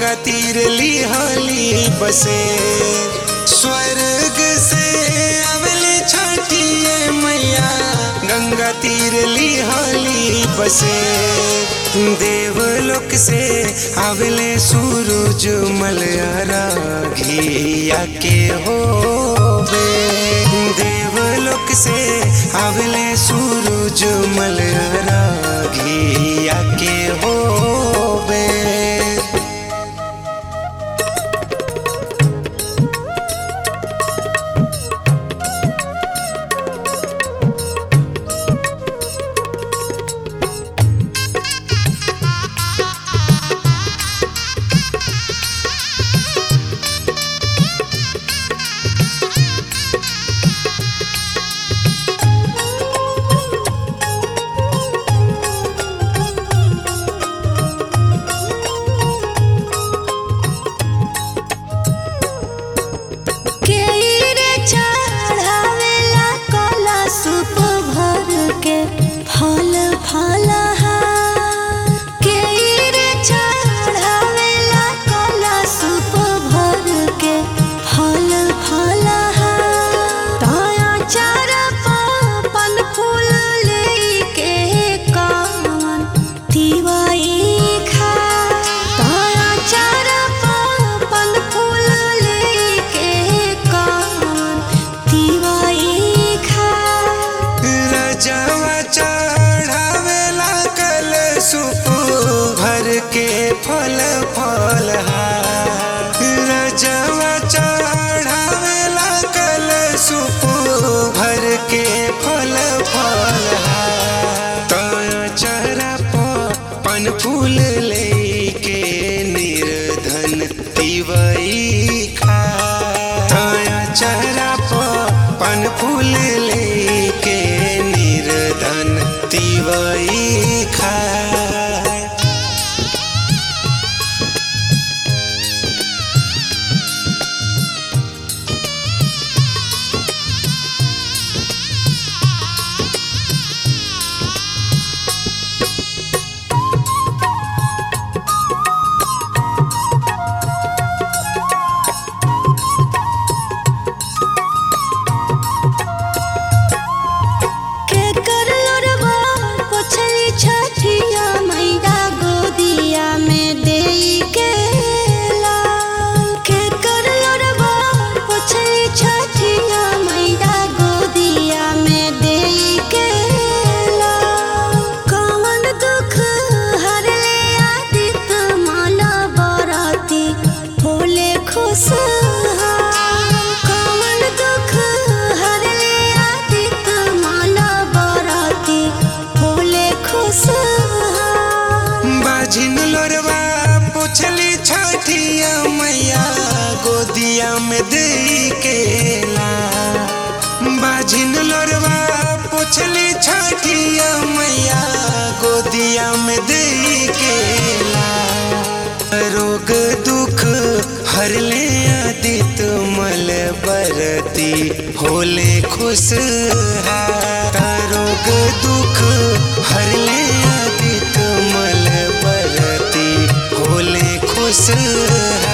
गंगा तीर लिहाली बसे स्वर्ग से अवले छाटिए मैया गंगा तीर लिहाली बसे देवलोक से अवले सूरज मलयारा घिया के होवे देवलोक से अवले सूरज मलयारा घिया के होवे केरे चढ़ावेला कला सुप भर के फल फलहार केरे चढ़ावेला कला सुप भर के फल फलहार ताया चार पन फूल लेके कावन तिवाई खा ताया चार पन फूल लेके कावन तिवाई खा रजवा चढ़ावेला कल सुप भर के फल फल रजवा चढ़ावेला कल सुप भर के फल फल चेहरा पन फूल लेके निर्धन तिवई खा चेहरा पन फूल लेके निर्धन तिवई खा के कर लोरवा पोछली छठिया मैया गोदिया में देई के लाल के कर लोरवा पोछली छठिया मैया गोदिया में देई के लाल कवन दुख हर ले आदित माला बराती भोले खुश कवन दुख हर ले आदित माला बराती भोले खुश बाझिन लोरवा पुछली छठिया मैया गोदिया में दे के ला बाझिन लोरवा पुछली छठिया मैया गोदिया में दे के ला रोग दुख हर ले आदित मल बरती होले खुश रोग दुख हर ले आदित मल बरती होले खुश